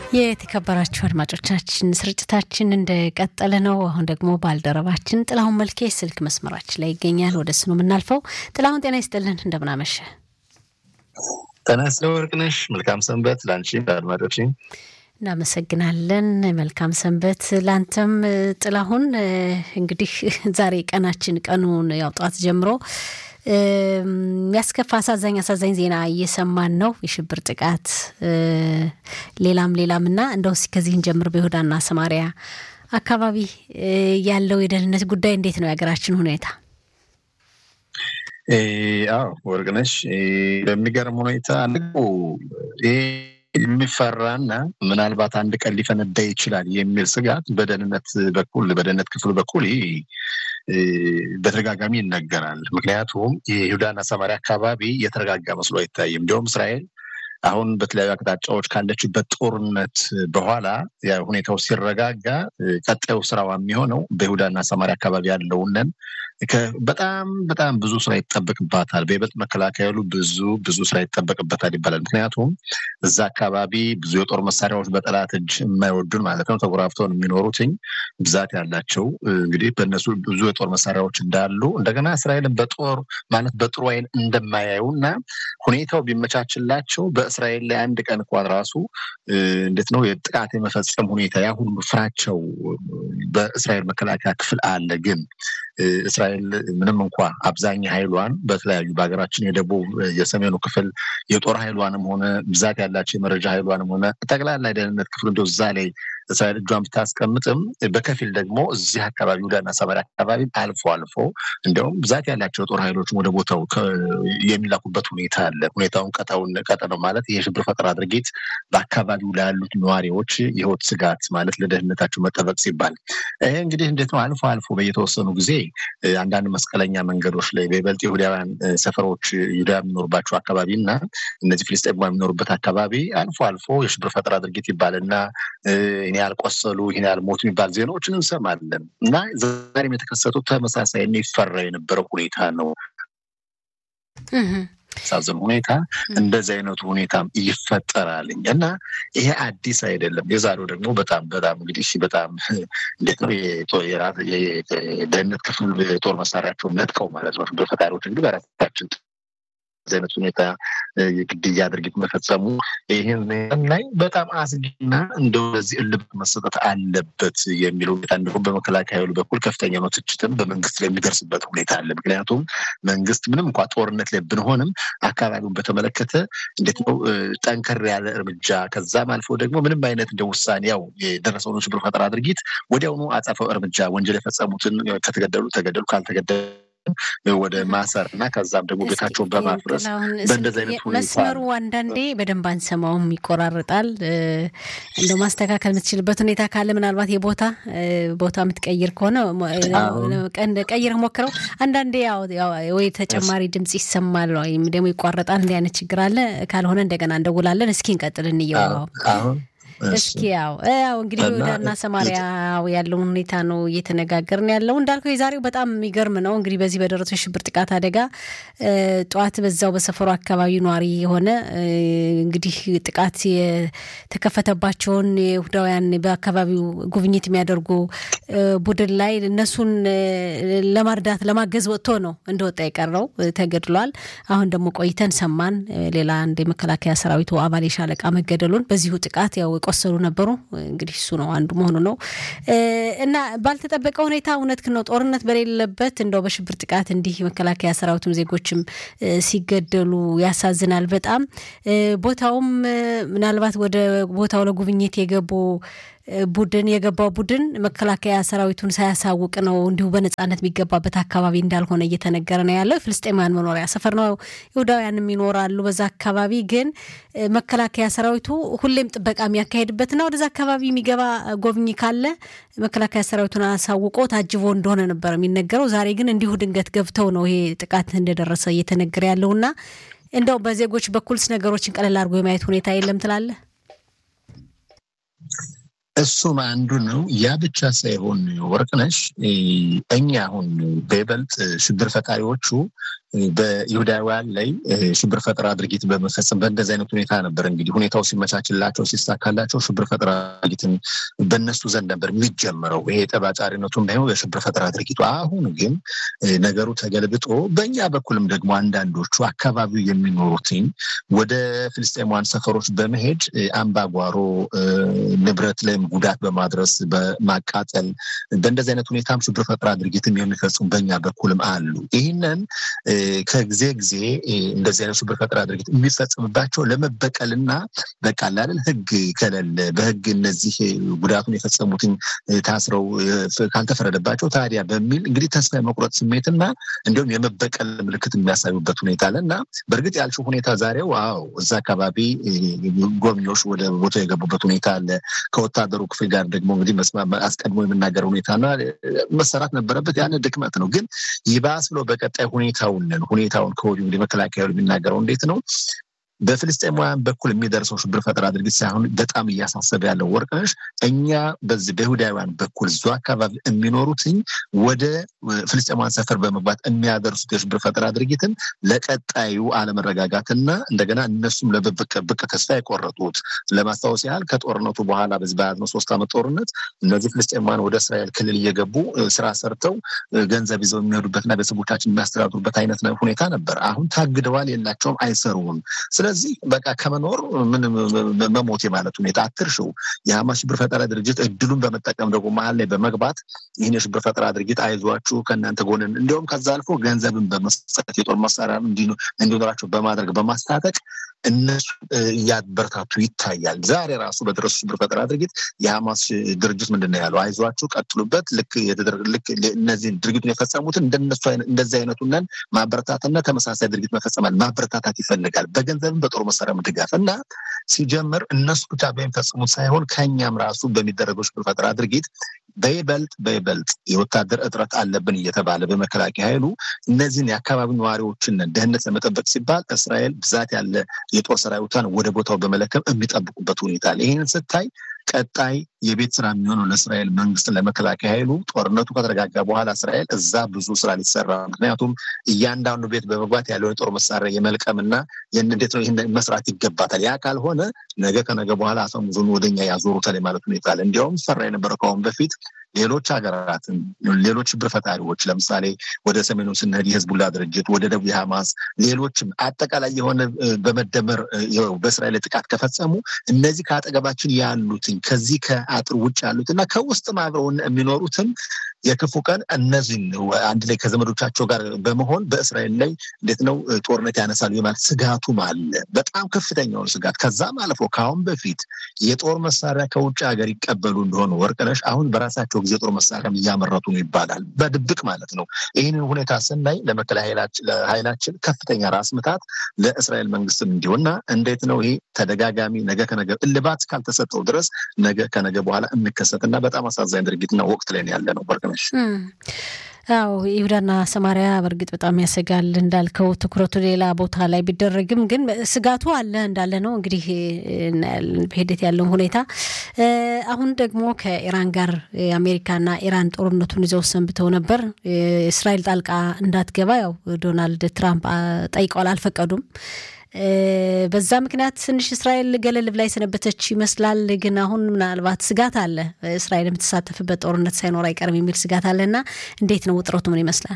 የተከበራችሁ አድማጮቻችን ስርጭታችን እንደቀጠለ ነው። አሁን ደግሞ ባልደረባችን ጥላሁን መልኬ ስልክ መስመራችን ላይ ይገኛል። ወደ እሱ ነው የምናልፈው። ጥላሁን ጤና ይስጥልን፣ እንደምናመሸ ጤና ይስጥልኝ ወርቅነሽ። መልካም ሰንበት ለአንቺ ለአድማጮች እናመሰግናለን። መልካም ሰንበት ላንተም ጥላሁን። እንግዲህ ዛሬ ቀናችን ቀኑን ያው ጠዋት ጀምሮ የሚያስከፋ አሳዛኝ አሳዛኝ ዜና እየሰማን ነው። የሽብር ጥቃት ሌላም ሌላም እና እንደው ከዚህን ጀምር በይሁዳና ሰማሪያ አካባቢ ያለው የደህንነት ጉዳይ እንዴት ነው? የሀገራችን ሁኔታ? አዎ ወርቅነሽ፣ በሚገርም ሁኔታ ይሄ የሚፈራና ምናልባት አንድ ቀን ሊፈነዳ ይችላል የሚል ስጋት በደህንነት በኩል በደህንነት ክፍሉ በኩል ይህ በተደጋጋሚ ይነገራል። ምክንያቱም የይሁዳና ሰማሪያ አካባቢ የተረጋጋ መስሎ አይታይም። እንዲሁም እስራኤል አሁን በተለያዩ አቅጣጫዎች ካለችበት ጦርነት በኋላ ሁኔታው ሲረጋጋ ቀጣዩ ስራዋ የሚሆነው በይሁዳና ሰማሪያ አካባቢ ያለውንን በጣም በጣም ብዙ ስራ ይጠበቅባታል። በይበልጥ መከላከያ ያሉ ብዙ ብዙ ስራ ይጠበቅበታል ይባላል። ምክንያቱም እዛ አካባቢ ብዙ የጦር መሳሪያዎች በጠላት እጅ የማይወዱን ማለት ነው ተጎራብተውን የሚኖሩትኝ ብዛት ያላቸው እንግዲህ በእነሱ ብዙ የጦር መሳሪያዎች እንዳሉ እንደገና እስራኤልን በጦር ማለት በጥሩ ዓይን እንደማያዩ እና ሁኔታው ቢመቻችላቸው በእስራኤል ላይ አንድ ቀን እንኳን ራሱ እንዴት ነው የጥቃት የመፈጸም ሁኔታ ያ ሁሉ ፍራቸው በእስራኤል መከላከያ ክፍል አለ ግን እስራኤል ምንም እንኳ አብዛኛ ኃይሏን በተለያዩ በሀገራችን የደቡብ የሰሜኑ ክፍል የጦር ኃይሏንም ሆነ ብዛት ያላቸው የመረጃ ኃይሏንም ሆነ ጠቅላላ የደህንነት ክፍል እንደ እዛ ላይ እስራኤል እጇን ብታስቀምጥም በከፊል ደግሞ እዚህ አካባቢ ይሁዳና ሰማርያ አካባቢ አልፎ አልፎ እንዲያውም ብዛት ያላቸው የጦር ኃይሎች ወደ ቦታው የሚላኩበት ሁኔታ አለ። ሁኔታውን ቀጠውን ቀጠነው ማለት የሽብር ፈጠራ ድርጊት በአካባቢው ላሉት ነዋሪዎች የህይወት ስጋት ማለት ለደህንነታቸው መጠበቅ ሲባል ይሄ እንግዲህ እንዴት ነው አልፎ አልፎ በየተወሰኑ ጊዜ አንዳንድ መስቀለኛ መንገዶች ላይ በይበልጥ ይሁዳውያን ሰፈሮች ይሁዳ የሚኖሩባቸው አካባቢ እና እነዚህ ፍልስጤማ የሚኖሩበት አካባቢ አልፎ አልፎ የሽብር ፈጠራ ድርጊት ይባልና ይህን ያህል ቆሰሉ፣ ይህን ያህል ሞቱ የሚባል ዜናዎችን እንሰማለን እና ዛሬም የተከሰቱት ተመሳሳይ የሚፈራ የነበረው ሁኔታ ነው። ሳዝን ሁኔታ እንደዚህ አይነቱ ሁኔታም ይፈጠራልኝ እና ይሄ አዲስ አይደለም። የዛሬው ደግሞ በጣም በጣም እንግዲህ በጣም እንዴት ነው የደህንነት ክፍል የጦር መሳሪያቸውን ነጥቀው ማለት ነው ሽብር ፈጣሪዎች እንግዲህ በራሳችን አይነት ሁኔታ የግድያ ድርጊት መፈጸሙ ይህን ላይ በጣም አስጊና እንደው ለዚህ እልባት መሰጠት አለበት የሚል ሁኔታ እንዲሁም በመከላከያ ኃይሉ በኩል ከፍተኛ ነው ትችትም በመንግስት ላይ የሚደርስበት ሁኔታ አለ። ምክንያቱም መንግስት ምንም እንኳ ጦርነት ላይ ብንሆንም አካባቢውን በተመለከተ እንዴት ነው ጠንከር ያለ እርምጃ ከዛም አልፎ ደግሞ ምንም አይነት እንደ ውሳኔ ያው የደረሰውን ሽብር ፈጠራ ድርጊት ወዲያውኑ አጸፋው እርምጃ ወንጀል የፈጸሙትን ከተገደሉ ተገደሉ ካልተገደሉ ወደ ማሰር እና ከዛም ደግሞ ቤታቸውን በማፍረስ በእንደዚህ አይነት ሁኔታ መስመሩ አንዳንዴ በደንብ አንሰማውም፣ ይቆራርጣል። እንደ ማስተካከል የምትችልበት ሁኔታ ካለ ምናልባት የቦታ ቦታ የምትቀይር ከሆነ ቀይር ሞክረው። አንዳንዴ ወይ ተጨማሪ ድምጽ ይሰማል ወይም ደግሞ ይቋረጣል። እንዲህ አይነት ችግር አለ። ካልሆነ እንደገና እንደውላለን። እስኪ እንቀጥል እንየው አሁን እስኪ ያው ያው እንግዲህ ይሁዳና ሰማሪያ ያለውን ሁኔታ ነው እየተነጋገርን ያለው። እንዳልከው የዛሬው በጣም የሚገርም ነው። እንግዲህ በዚህ በደረሰው የሽብር ጥቃት አደጋ ጠዋት በዛው በሰፈሩ አካባቢ ነዋሪ የሆነ እንግዲህ ጥቃት የተከፈተባቸውን የይሁዳውያን በአካባቢው ጉብኝት የሚያደርጉ ቡድን ላይ እነሱን ለማርዳት ለማገዝ ወጥቶ ነው እንደወጣ የቀረው ተገድሏል። አሁን ደግሞ ቆይተን ሰማን ሌላ አንድ የመከላከያ ሰራዊቱ አባል የሻለቃ መገደሉን በዚሁ ጥቃት ያው የቆሰሉ ነበሩ። እንግዲህ እሱ ነው አንዱ መሆኑ ነው እና ባልተጠበቀ ሁኔታ እውነት ነው ጦርነት በሌለበት እንደው በሽብር ጥቃት እንዲህ መከላከያ ሰራዊቱም ዜጎችም ሲገደሉ ያሳዝናል በጣም ቦታውም ምናልባት ወደ ቦታው ለጉብኝት የገቡ ቡድን የገባው ቡድን መከላከያ ሰራዊቱን ሳያሳውቅ ነው እንዲሁ በነጻነት የሚገባበት አካባቢ እንዳልሆነ እየተነገረ ነው ያለው። የፍልስጤማውያን መኖሪያ ሰፈር ነው፣ ይሁዳውያንም ይኖራሉ በዛ አካባቢ። ግን መከላከያ ሰራዊቱ ሁሌም ጥበቃ የሚያካሄድበትና ወደዛ አካባቢ የሚገባ ጎብኚ ካለ መከላከያ ሰራዊቱን አሳውቆ ታጅቦ እንደሆነ ነበር የሚነገረው። ዛሬ ግን እንዲሁ ድንገት ገብተው ነው ይሄ ጥቃት እንደደረሰ እየተነገረ ያለውና እንደው በዜጎች በኩልስ ነገሮችን ቀለል አድርጎ የማየት ሁኔታ የለም ትላለህ? እሱም አንዱ ነው። ያ ብቻ ሳይሆን ወርቅነሽ እኛ አሁን በይበልጥ ሽብር ፈጣሪዎቹ በይሁዳውያን ላይ ሽብር ፈጠራ ድርጊት በመፈጸም በእንደዚህ አይነት ሁኔታ ነበር እንግዲህ ሁኔታው ሲመቻችላቸው ሲሳካላቸው ሽብር ፈጠራ ድርጊትን በእነሱ ዘንድ ነበር የሚጀምረው። ይሄ ጠባጫሪነቱ እንዳይሆን የሽብር ፈጠራ ድርጊቱ። አሁን ግን ነገሩ ተገልብጦ በእኛ በኩልም ደግሞ አንዳንዶቹ አካባቢው የሚኖሩትኝ ወደ ፍልስጤማውያን ሰፈሮች በመሄድ አምባጓሮ ንብረት ላይም ጉዳት በማድረስ በማቃጠል በእንደዚህ አይነት ሁኔታም ሽብር ፈጠራ ድርጊትም የሚፈጽሙ በእኛ በኩልም አሉ። ይህንን ከጊዜ ጊዜ እንደዚህ አይነት ሽብር ፈጠራ ድርጊት የሚፈጽምባቸው ለመበቀልና በቃ ላለን ህግ ከሌለ በህግ እነዚህ ጉዳቱን የፈጸሙትን ታስረው ካልተፈረደባቸው ታዲያ በሚል እንግዲህ ተስፋ የመቁረጥ ስሜትና እንዲሁም የመበቀል ምልክት የሚያሳዩበት ሁኔታ አለ እና በእርግጥ ያልሽው ሁኔታ ዛሬው አዎ እዛ አካባቢ ጎብኚዎች ወደ ቦታ የገቡበት ሁኔታ አለ። ከወታደሩ ክፍል ጋር ደግሞ እንግዲህ አስቀድሞ የምናገር ሁኔታና መሰራት ነበረበት። ያን ድክመት ነው። ግን ይባስ ብሎ በቀጣይ ሁኔታውን ሁኔታውን ከወዲሁ እንግዲህ መከላከያ የሚናገረው እንዴት ነው በፍልስጤማውያን በኩል የሚደርሰው ሽብር ፈጠራ ድርጊት ሳይሆን በጣም እያሳሰበ ያለው ወርቅነሽ እኛ በዚህ በይሁዳውያን በኩል እዙ አካባቢ የሚኖሩትኝ ወደ ፍልስጤማውያን ሰፈር በመግባት የሚያደርሱት የሽብር ፈጠራ ድርጊትን ለቀጣዩ አለመረጋጋትና እንደገና እነሱም ለብቅ ተስፋ የቆረጡት ለማስታወስ ያህል ከጦርነቱ በኋላ በዚህ በያዝነው ሶስት ዓመት ጦርነት እነዚህ ፍልስጤማውያን ወደ እስራኤል ክልል እየገቡ ስራ ሰርተው ገንዘብ ይዘው የሚሄዱበትና ቤተሰቦቻችን የሚያስተዳድሩበት አይነት ሁኔታ ነበር። አሁን ታግደዋል፣ የላቸውም፣ አይሰሩም። ስለዚህ በቃ ከመኖር ምንም መሞት የማለት ሁኔታ አትርሽው። የሐማስ ሽብር ፈጠራ ድርጅት እድሉን በመጠቀም ደግሞ መሀል ላይ በመግባት ይህን የሽብር ፈጠራ ድርጊት አይዟችሁ ከእናንተ ጎንን እንዲሁም ከዛ አልፎ ገንዘብን በመስጠት የጦር መሳሪያ እንዲኖራቸው በማድረግ በማስታጠቅ እነሱ እያበረታቱ ይታያል። ዛሬ ራሱ በደረሱ ሽብር ፈጠራ ድርጊት የሐማስ ድርጅት ምንድን ነው ያለው? አይዟችሁ ቀጥሉበት። ልክ ልክ እነዚህን ድርጊቱን የፈጸሙትን እንደነሱ እንደዚህ አይነቱንን ማበረታትና ተመሳሳይ ድርጊት መፈጸማል ማበረታታት ይፈልጋል። በገንዘብም በጦር መሳሪያ ድጋፍ እና ሲጀምር እነሱ ብቻ በሚፈጽሙት ሳይሆን ከኛም ራሱ በሚደረገው ሽብር ፈጠራ ድርጊት በይበልጥ በይበልጥ የወታደር እጥረት አለብን እየተባለ በመከላከያ ኃይሉ እነዚህን የአካባቢ ነዋሪዎችን ደህንነት ለመጠበቅ ሲባል እስራኤል ብዛት ያለ የጦር ሰራዊቷን ወደ ቦታው በመለከም የሚጠብቁበት ሁኔታ አለ። ይህንን ስታይ ቀጣይ የቤት ስራ የሚሆነው ለእስራኤል መንግስት ለመከላከያ ኃይሉ ጦርነቱ ከተረጋጋ በኋላ እስራኤል እዛ ብዙ ስራ ሊሰራ ምክንያቱም እያንዳንዱ ቤት በመግባት ያለውን የጦር መሳሪያ የመልቀምና እንዴት ነው ይህን መስራት ይገባታል። ያ ካልሆነ ነገ ከነገ በኋላ አፈሙዙን ወደኛ ያዞሩታል ማለት ሁኔታ አለ። እንዲያውም ሰራ የነበረው ከአሁን በፊት ሌሎች ሀገራትን ሌሎች ሽብር ፈጣሪዎች ለምሳሌ ወደ ሰሜኑ ስንሄድ የህዝቡላ ድርጅት፣ ወደ ደቡብ የሐማስ ሌሎችም አጠቃላይ የሆነ በመደመር በእስራኤል ጥቃት ከፈጸሙ እነዚህ ከአጠገባችን ያሉትን ከዚህ ከአጥር ውጭ ያሉት እና ከውስጥም አብረውን የሚኖሩትን የክፉ ቀን እነዚህን አንድ ላይ ከዘመዶቻቸው ጋር በመሆን በእስራኤል ላይ እንዴት ነው ጦርነት ያነሳሉ የማለት ስጋቱም አለ። በጣም ከፍተኛውን ስጋት ከዛም አልፎ ከአሁን በፊት የጦር መሳሪያ ከውጭ ሀገር ይቀበሉ እንደሆነ ወርቅነሽ አሁን በራሳቸው ጊዜ ጦር መሳሪያም እያመረቱ ነው ይባላል፣ በድብቅ ማለት ነው። ይህንን ሁኔታ ስናይ ለመከላከያ ኃይላችን ከፍተኛ ራስ ምታት ለእስራኤል መንግስትም እንዲሆንና እንዴት ነው ይሄ ተደጋጋሚ ነገ ከነገ እልባት ካልተሰጠው ድረስ ነገ ከነገ በኋላ የሚከሰትና በጣም አሳዛኝ ድርጊትና ወቅት ላይ ያለ ነው ወርቅነሽ። አዎ ይሁዳና ሰማሪያ በእርግጥ በጣም ያሰጋል። እንዳልከው ትኩረቱ ሌላ ቦታ ላይ ቢደረግም ግን ስጋቱ አለ እንዳለ ነው። እንግዲህ በሂደት ያለውን ሁኔታ አሁን ደግሞ ከኢራን ጋር አሜሪካና ኢራን ጦርነቱን ይዘው ሰንብተው ነበር። እስራኤል ጣልቃ እንዳትገባ ያው ዶናልድ ትራምፕ ጠይቀዋል፣ አልፈቀዱም። በዛ ምክንያት ትንሽ እስራኤል ገለል ብላ የሰነበተች ይመስላል። ግን አሁን ምናልባት ስጋት አለ፣ እስራኤል የምትሳተፍበት ጦርነት ሳይኖር አይቀርም የሚል ስጋት አለ እና እንዴት ነው ውጥረቱ? ምን ይመስላል?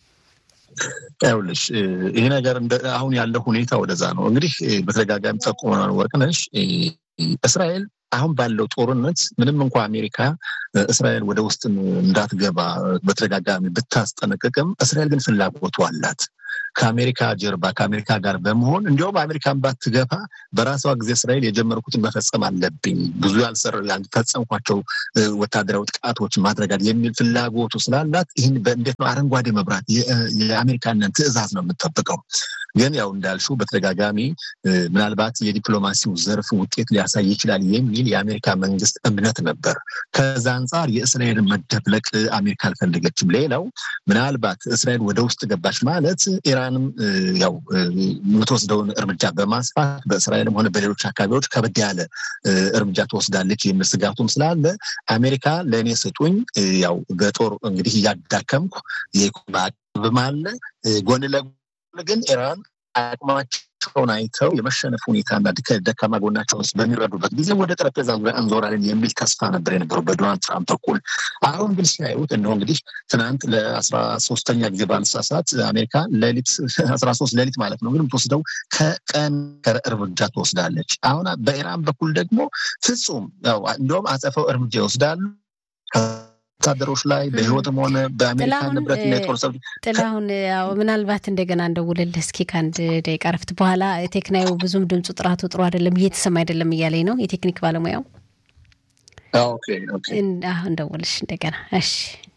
ይኸውልሽ ይህ ነገር አሁን ያለው ሁኔታ ወደዛ ነው። እንግዲህ በተደጋጋሚ ጠቁመናል ወርቅነሽ እስራኤል አሁን ባለው ጦርነት ምንም እንኳ አሜሪካ እስራኤል ወደ ውስጥ እንዳትገባ በተደጋጋሚ ብታስጠነቅቅም እስራኤል ግን ፍላጎቱ አላት። ከአሜሪካ ጀርባ ከአሜሪካ ጋር በመሆን እንዲያውም አሜሪካን ባትገባ በራሷ ጊዜ እስራኤል የጀመርኩትን መፈጸም አለብኝ፣ ብዙ ያልሰር ያልፈጸምኳቸው ወታደራዊ ጥቃቶች ማድረጋል የሚል ፍላጎቱ ስላላት ይህን እንዴት ነው አረንጓዴ መብራት የአሜሪካንን ትዕዛዝ ነው የምጠብቀው። ግን ያው እንዳልሽው በተደጋጋሚ ምናልባት የዲፕሎማሲው ዘርፍ ውጤት ሊያሳይ ይችላል የሚል የአሜሪካ መንግስት እምነት ነበር። ከዛ አንጻር የእስራኤልን መደብለቅ አሜሪካ አልፈለገችም። ሌላው ምናልባት እስራኤል ወደ ውስጥ ገባች ማለት ኢራንም ያው የምትወስደውን እርምጃ በማስፋት በእስራኤልም ሆነ በሌሎች አካባቢዎች ከበድ ያለ እርምጃ ትወስዳለች የሚል ስጋቱም ስላለ አሜሪካ ለእኔ ስጡኝ፣ ያው በጦር እንግዲህ እያዳከምኩ የኢኮኖሚ አቅምም አለ ጎን ለጎን ግን ኢራን አቅማቸውን አይተው የመሸነፍ ሁኔታና ደካማ ጎናቸውን በሚረዱበት ጊዜ ወደ ጠረጴዛ ዙሪያ እንዞራለን የሚል ተስፋ ነበር የነበረው በዶናልድ ትራምፕ በኩል። አሁን ግን ሲያዩት እነሆ እንግዲህ ትናንት ለአስራ ሶስተኛ ጊዜ ባልሳሳት አሜሪካ ሌሊት አስራ ሶስት ሌሊት ማለት ነው ግን የምትወስደው ከቀን እርምጃ ትወስዳለች። አሁን በኢራን በኩል ደግሞ ፍጹም ያው እንደውም አጸፈው እርምጃ ይወስዳሉ ወታደሮች ላይ በህይወትም ሆነ በአሜሪካ ንብረት የጦር ሰብ ጥላሁን ያው ምናልባት እንደገና እንደውልልህ እስኪ ከአንድ ደቂቃ ረፍት በኋላ ቴክናዩ ብዙም ድምፁ ጥራቱ ጥሩ አይደለም እየተሰማ አይደለም እያለኝ ነው የቴክኒክ ባለሙያው። ኦኬ ኦኬ እንደውልሽ እንደገና እሺ